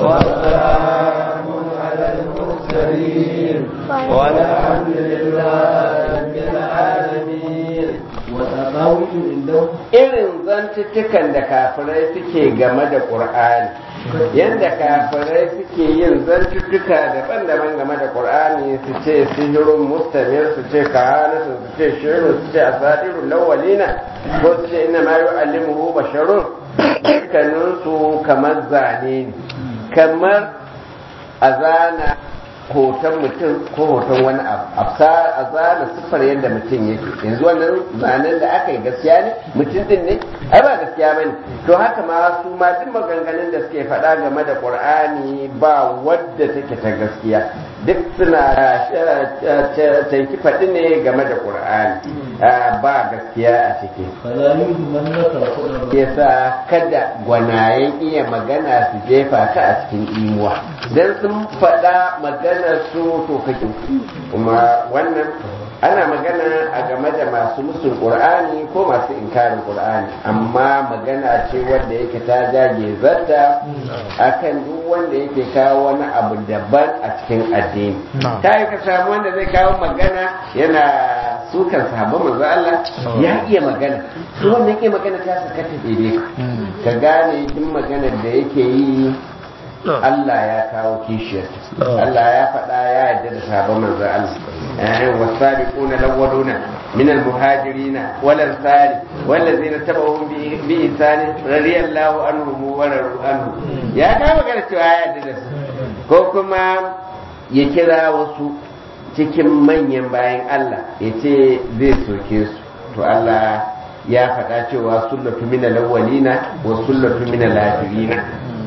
وسلام على المرسلين والحمد لله رب العالمين وتقاوم عنده irin zantuttukan da kafirai suke game da ƙur'ani yadda kafirai suke yin zantuttuka daban-daban game da ƙur'ani su ce sihirun mustamir su ce kahanatun su ce shirin su ce asadirun lawalina ko su ce ina ma yu'allimuhu basharun dukkaninsu kamar zane ne kamar a zana hoton mutum ko hoton wani abu a zana siffar yadda mutum yake yanzu wannan zanen da aka yi gaskiya ne mutum din ne ai ba gaskiya bane to haka ma su ma duk maganganun da suke faɗa game da qur'ani ba wadda take ta gaskiya duk suna tanki faɗi ne game da qur'ani ba gaskiya a ciki فلا يهمنك الخطبة yasa kada gwanayen iya magana su jefa ka a cikin imuwa dan sun faɗa maganar su to kake kuma wannan ana magana a game da masu musul qur'ani ko masu inkarin qur'ani amma magana ce wanda yake ta jage zarta akan duk wanda yake kawo wani abu daban a cikin addini ta yi ka samu wanda zai kawo magana yana sukan sahabban manzo Allah ya iya magana su wannan iya magana ta saka ta daidai ka gane duk maganar da yake yi Allah ya kawo kishiyar Allah ya faɗa ya yarda da sahabban manzo Allah eh wasabiquna lawwaluna min almuhajirin wal ansari wallazina tabauhum bi ihsan radiyallahu anhum wa radu anhu ya kawo magana cewa ya yarda da su ko kuma ya kira wasu cikin manyan bayan Allah ya ce zai soke su to Allah ya faɗa cewa sullatu min alawwalina wa sullatu min alahirina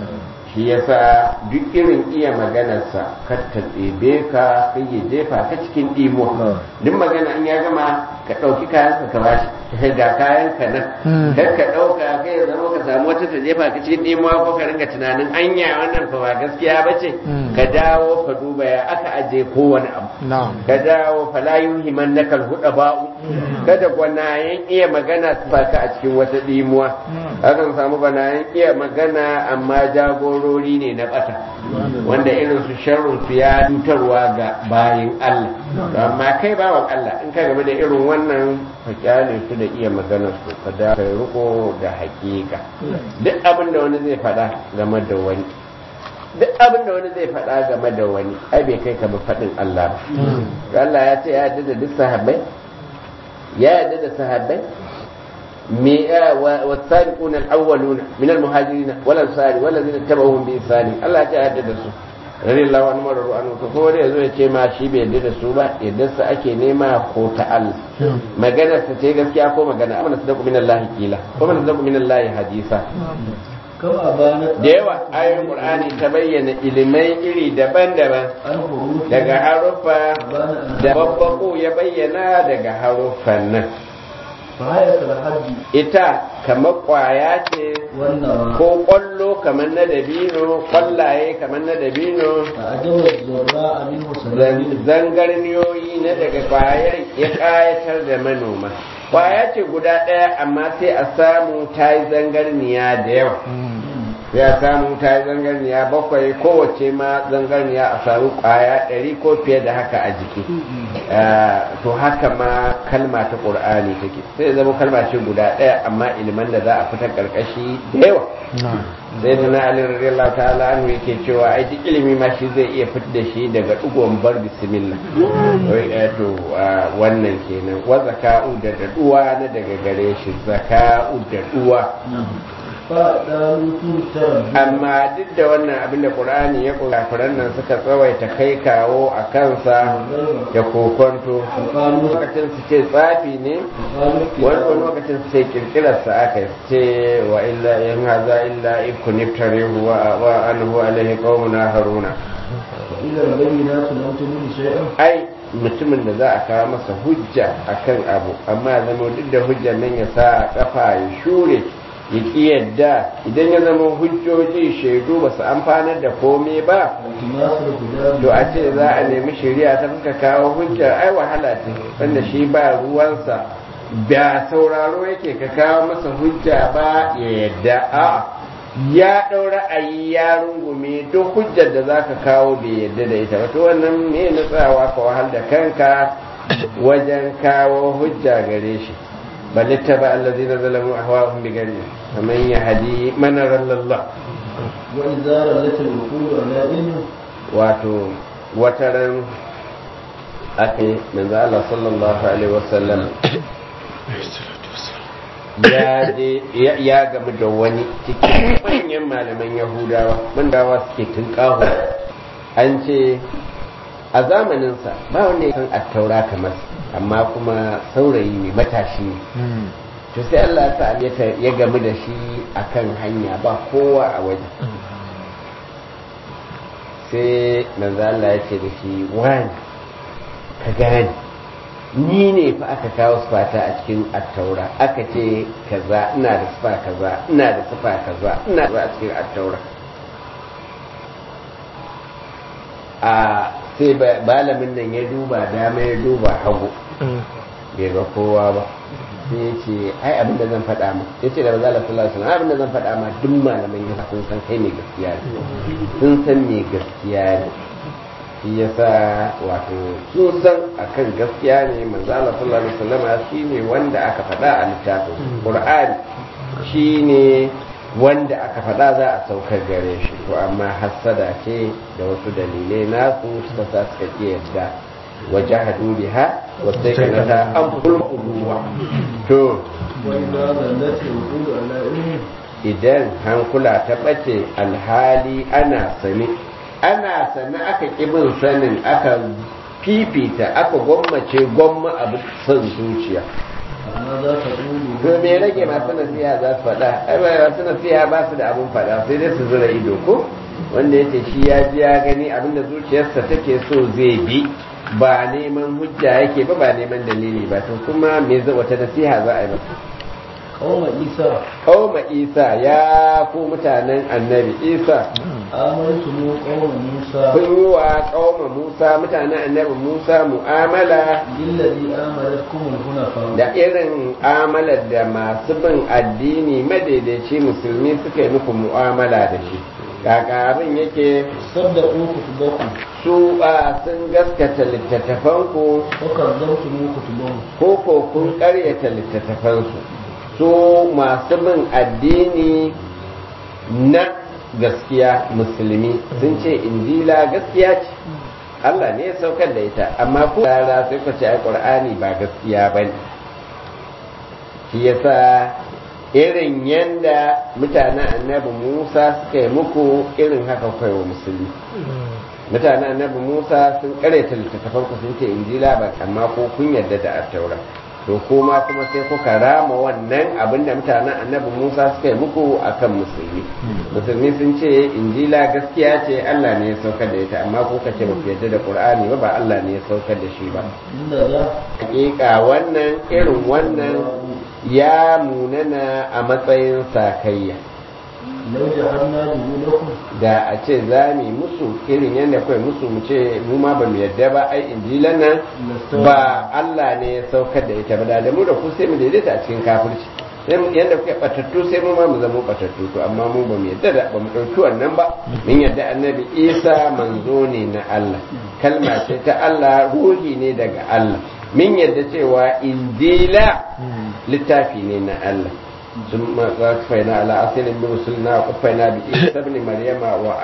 shi yasa duk irin iya maganarsa kar ta ɗebe ka kai ya jefa ka cikin ɗimo duk magana in ya gama ka ɗauki kayan ka bashi ga kayan ka nan kar ka ɗauka kai ya zama ka samu wata ta jefa ka cikin ɗimo ko ka ringa tunanin anya wannan fa ba gaskiya ba ce ka dawo ka duba ya aka aje kowane abu ka dawo fala yuhiman nakal huda ba'u kada gwanayen iya magana su ka a cikin wata ɗimuwa akan samu gwanayen iya magana amma jagorori ne na bata wanda irin su sharrun su ya cutarwa ga bayin Allah amma kai bawan Allah in ka game da irin wannan ka kyale su da iya magana su ka da kai riko da hakika duk abin da wani zai faɗa game da wani duk abin da wani zai faɗa game da wani ai bai kai ka ba faɗin Allah ba Allah ya ce ya yarda da duk sahabbai ya yarda da sahabbai والسابقون الأولون من المهاجرين والأنصار والذين اتبعوهم بإحسان الله تعالى da su rari Allah wani marar ru'anu to kowa ya zo ya ce ma shi bai yarda da su ba yadda su ake nema ko ta Allah magana ta ce gaskiya ko magana amana su da min Allah kila ko mana da min Allah hadisa كما بانت da yawa ayoyin Qur'ani ta bayyana ilimai iri daban-daban الحروف daga haruffa بان da babbako ya bayyana daga haruffan nan فهية الحج ita kamar kwaya ce والنوى ko kwallo kamar na dabino kwallaye kamar na dabino فأجب الزراء منه سلام zangarniyoyi na daga kwayar ya kayatar da manoma kwaya ce guda ɗaya amma sai a samu ta yi zangarniya da yawa ya samu ta yi zangarniya bakwai kowace ma zangarniya a samu kwaya ɗari ko fiye da haka a jiki Ah, to haka ma kalma ta ƙur'ani take sai ya zama kalma ce guda ɗaya amma iliman da za a fitar ƙarƙashi da yawa sai da na ali radiyallahu ta'ala anhu yake cewa ai duk ilimi ma shi zai iya fitar da shi daga dugon bar bismillah wai eh, to ah, wannan kenan wa zaka'u da daduwa na daga gare shi zaka'u da duwa فقالوا ترى amma duk da wannan abin da qur'ani ya kula kafiran nan suka tsawaita kai kawo a kansa da kokonto وقالوا lokacin su ce tsafi ne وقالوا wani lokacin su ce kirkirar sa aka yi su ce wa illa in haza illa ikun iftarihu wa wa anhu alaihi qaumuna haruna إلى البينات لم تبين شيئا ai mutumin da za a kawo masa hujja akan abu amma zama duk da hujjar nan ya sa kafa ya shure ya ƙi yadda idan ya zama hujjoji shaidu ba su amfanar da komai ba التماس الهدى to a ce za a nemi shari'a ta fuka kawo hujjar ai wahala ce wanda shi ba ruwansa ba sauraro yake ka kawo masa hujja ba ya yadda a ya ɗau ra'ayi ya rungume duk hujjar da za ka kawo bai yadda da ita wato wannan me na tsayawa ka wahal da kanka wajen kawo hujja gare shi bal ittaba allazina zalamu ahwa'ahum bi gari faman yahdi man rallallah wa idza ralat al-uqul ala ilmi wato wataran ake manzo Allah sallallahu alaihi wasallam ya je ya gamu da wani cikin manyan malaman yahudawa mandawa suke tunƙaho an ce a zamaninsa ba wanda ya san attaura kamar amma kuma saurayi ne matashi ne to sai Allah ta ya gamu da shi akan hanya ba kowa a waje sai manzo Allah ya ce da shi wani ka gane ni ne fa aka kawo sufata a cikin attaura aka ce kaza ina da sufa kaza ina da sufa kaza ina da a cikin attaura a sai balamin nan ya duba dama ya duba hagu bai ga kowa ba sai ya ce ai abin da zan faɗa ma ya ce da bazala sallallahu alaihi wasallam abin da zan faɗa ma duk malaman yana sun san kai mai gaskiya ne sun san mai gaskiya ne shi yasa wato sun san akan gaskiya ne manzo Allah sallallahu alaihi wasallam shine wanda aka faɗa a littafin Qur'ani shine wanda aka faɗa za a saukar gare shi to amma hassada ce da wasu dalilai nasu suka sa suka ki yadda wa jahadu biha wa saykanata an fulquwa to wa idza ralat al-uqul ala ilmi idan hankula ta bace alhali ana sani ana sani aka ƙi bin sanin aka fifita aka gwammace gwamma abu son zuciya amma za ka ƙulu to me rage masu nasiha za su faɗa ai ba masu nasiha ba su da abun faɗa sai dai su zura ido ko wanda yace shi ya ji ya gani abinda zuciyarsa take so zai bi ba neman hujja yake ba ba neman dalili ba to kuma me zai wata nasiha za a yi masa kawma isa Kauma Isa ya ku mutanen annabi Isa amantu mu kawma musa kun yi wa kauma Musa mutanen annabi Musa mu'amala billazi amalatkum al-hunafa da irin amalar da masu bin addini madaidaici musulmi suka yi muku mu'amala da shi kaka abin yake saddaqu kutubakum su ba sun gaskata littattafanku wa kadzabtu mu kutubakum ko ko kun karyata littattafansu su masu bin addini na gaskiya musulmi sun ce injila gaskiya ce Allah ne ya saukar da ita amma ku rara sai ku ce ai qur'ani ba gaskiya bane shi yasa irin yanda mutanen annabi Musa suka yi muku irin haka kai wa musulmi mutanen annabi Musa sun karanta littattafan ku sun ce injila ba amma ko kun yarda da attaura to kuma kuma sai kuka rama wannan abinda mutanen annabi Musa suka yi muku akan musulmi musulmi sun ce injila gaskiya ce Allah ne ya saukar da ita amma kuka ce ba ku yarda da Qur'ani ba ba Allah ne ya saukar da shi ba inda za hakika wannan irin wannan ya munana a matsayin sakayya lau jahanna lakum da a ce za mu yi musu irin yadda kawai musu mu ce mu ma ba mu yadda ba ai injilan nan ba Allah ne ya saukar da ita ba da mu da ku sai mu daidaita a cikin kafirci sai mu yadda kuke batattu sai mu ma mu zama batattu to amma mu ba mu yadda da ba mu dauki wannan ba mun yadda annabi Isa manzo ne na Allah kalma ce ta Allah ruhi ne daga Allah mun yadda cewa injila littafi ne na Allah ثم وقفينا على أصل برسلنا وقفينا بعيسى ابن مريم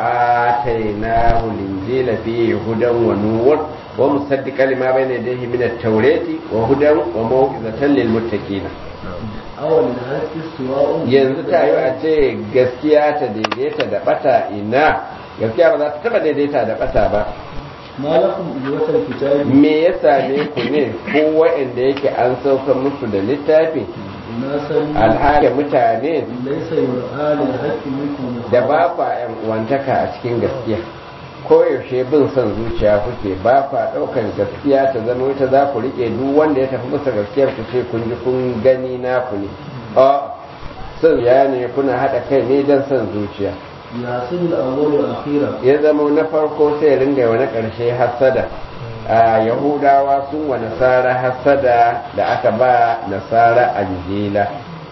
وآتيناه الإنجيل فيه هدى ونور ومصدقا لما بين يديه من التوراة وهدى وموعظة للمتقين awal da haske suwa'un yanzu ta yi a ce gaskiya ta daidaita da bata ina gaskiya ba za ta taba daidaita da bata ba malakum ijwatal kitabi me ya same ku ne ko wa'anda yake an sauka musu da littafi na san alhali mutane laysa yur'al al-haqqi minkum da ba kwa yan uwantaka a cikin gaskiya koyaushe bin son zuciya kuke ba kwa ɗaukan gaskiya ta zama ita za ku riƙe duk wanda ya tafi masa gaskiyar ku ce kun ji kun gani na ku ne a son ya ne kuna haɗa kai ne don son zuciya yasin al-awwal wal akhira ya zama na farko sai ringa wani ƙarshe hassada a yahudawa sun wa nasara hassada da aka ba nasara anjila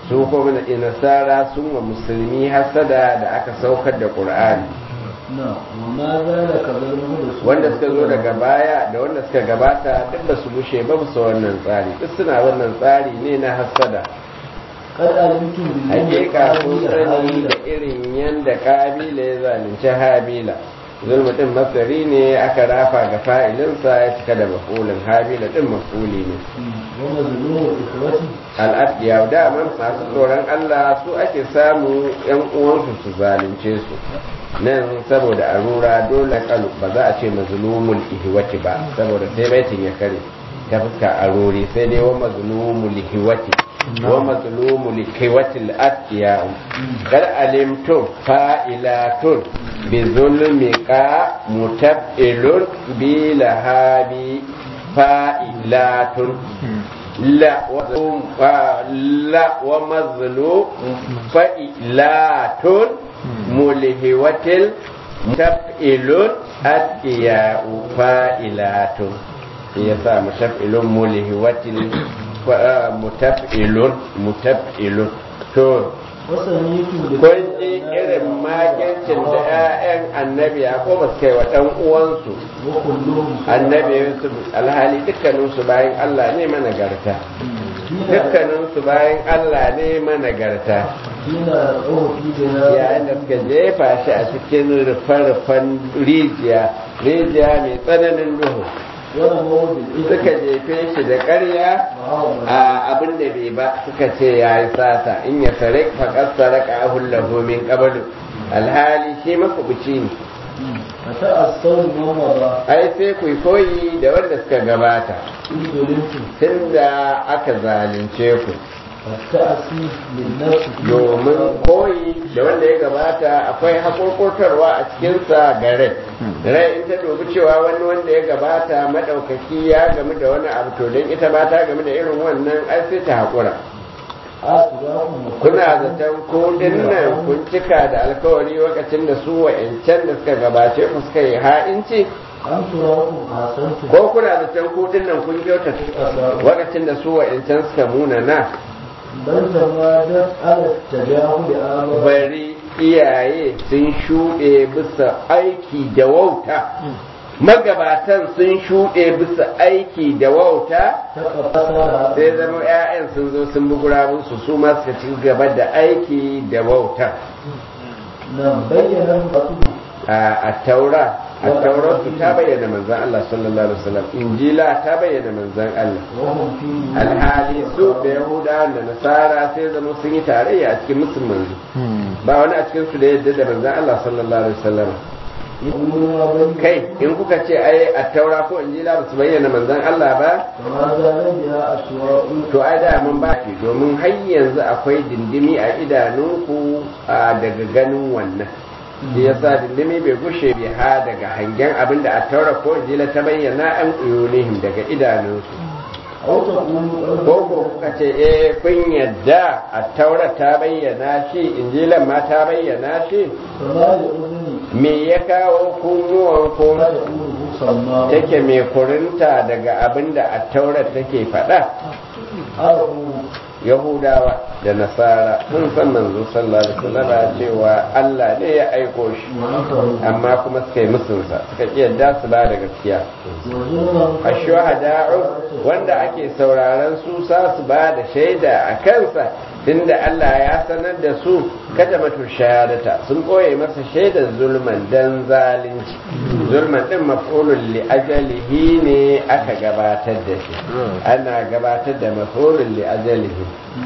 su kuma na nasara sun wa musulmi hasada da aka saukar da qur'ani na wa za da kazar da su wanda suka zo daga baya da wanda suka gabata duk ba su bushe ba su wannan tsari duk suna wannan tsari ne na hasada kad alimtum billahi hakika kun sani da irin yanda kabila ya zalunci habila zulmu din masari ne aka rafa ga fa'ilinsa ya cika da mafulin habila din mafuli ne wa mazlumu ikhwati al'adiya daman masu tsoron Allah su ake samu yan uwansu su zalunce su nan saboda arura dole kalu ba za a ce mazlumul ihwati ba saboda sai baitin ya kare ta fuska aruri sai dai wa mazlumul ihwati wa mazlumul ihwati al'adiya kar alimtum fa'ilatun bi zulmika mutab'ilun bi lahabi fa'ilatun لا لا ومظلوم فإلات ملهوة تفئل أتياء فائلات يسا متفئل ملهوة متفئل متفئل تو kun ji irin makincin da 'ya'yan annabi ya kuma kai wa ɗan uwansu annabi yusuf alhali dukkaninsu bayan allah ne managarta dukkaninsu bayan allah ne managarta yayin da suka jefa shi a cikin rufe-rufen rijiya rijiya mai tsananin duhu suka jefe shi da ƙarya a abin da bai ba suka ce ya yi sata in ya sare faƙar saraka a hullahu min ƙabalu alhali shi makubuci ne ai sai ku koyi da wanda suka gabata tun da aka zalunce ku domin koyi da wanda ya gabata akwai haƙoƙotarwa a cikinsa ga rai rai in ta dubi cewa wani wanda ya gabata maɗaukaki ya gamu da wani abu to don ita ma ta gamu da irin wannan ai sai ta haƙura kuna zaton ko nan kun cika da alkawari lokacin da su wa'ancan da suka gabace ku suka yi ha'inci ko kuna zaton ko nan kun kyauta lokacin da su wa'ancan suka muna na bari iyaye sun shuɗe bisa aiki da wauta magabatan sun shuɗe bisa aiki da wauta sai zama 'ya'yan sun zo sun bugura musu su ma suka ci gaba da aiki da wauta a taura a taura su ta bayyana manzan Allah sallallahu alaihi wasallam injila ta bayyana manzan Allah alhali su da yahuda da nasara sai zama sun yi tarayya a cikin musulman ba wani a cikin su da yadda da manzan Allah sallallahu alaihi wasallam kai in kuka ce ai a taura ko injila ba su bayyana manzan Allah ba to ai da mun ba ki domin har yanzu akwai dindimi a idanunku daga ganin wannan shi yasa dindimi bai gushe bi ha daga hangen abin da a taura ko injila ta bayyana an uyunihim daga idanunsu ko ko kuka ce eh kun yadda a taura ta bayyana shi injilan ma ta bayyana shi me ya kawo kunnuwan ko take mai kurinta daga abin da a taura take faɗa yahudawa da nasara sun san manzo sallallahu alaihi wasallam cewa Allah ne ya aiko shi amma kuma suka yi musunsa suka ki yadda su ba da gaskiya ashuhada'u wanda ake sauraron su sa su ba da shaida a kansa tunda Allah ya sanar da su kada matu shahadata sun koye masa shaidar zulman dan zalunci zulman din maf'ulun li ajalihi ne aka gabatar da shi ana gabatar da maf'ulun li ajalihi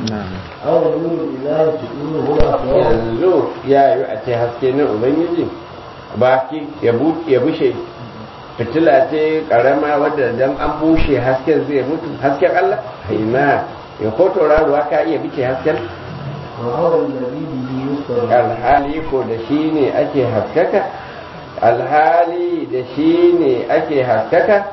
yanzu ya yi a ce haske na ubangiji baki ya bushe fitila ce karama wadda dan an bushe hasken zai mutu hasken Allah haina ya ko tauraruwa ka iya bice hasken alhali ko da shi ne ake haskaka alhali da shi ne ake haskaka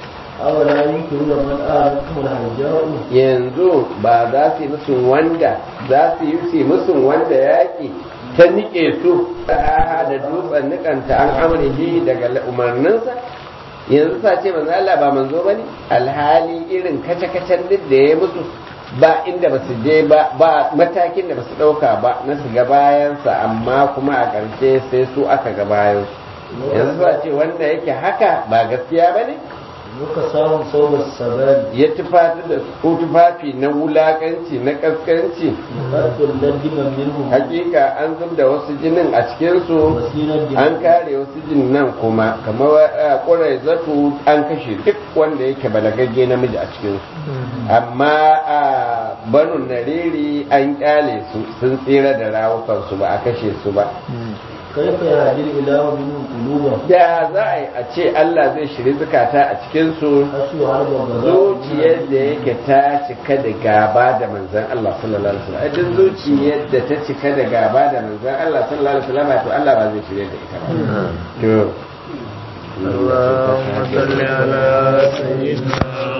yanzu ba za su yi musu wanda za su yi su musu wanda yaƙi ta nike su da dutsen nikanta an amurki daga umarninsa yanzu sa ce manzo Allah ba manzo bane alhali irin kace-kacen duk da ya musu ba inda ba su je ba ba matakin da ba su ɗauka ba na su ga bayansa amma kuma a ƙarshe sai su aka ga bayan yanzu ba ce wanda yake haka ba gaskiya ba ne muka samun sauran sabari ya tufafi da ko tufafi na wulakanci na kaskanci ƙarfin lardiman minhu hakika an zub da wasu jinin a cikinsu wasinar da an kare wasu jinin nan kuma kamar ƙurai zatu an kashe duk wanda yake balagagge namiji a cikinsu amma a banu nariri an kyale su sun tsira da rawukansu ba a kashe su ba kaifa ya hadir ilahu minhu quluban da za a yi a ce Allah zai shiri zukata a cikinsu asu har ba zuciyar da yake ta cika da gaba da manzan Allah sallallahu alaihi wasallam duk zuciyar da ta cika da gaba da manzan Allah sallallahu alaihi wasallam to Allah ba zai shirye da ita ba to اللهم صل على سيدنا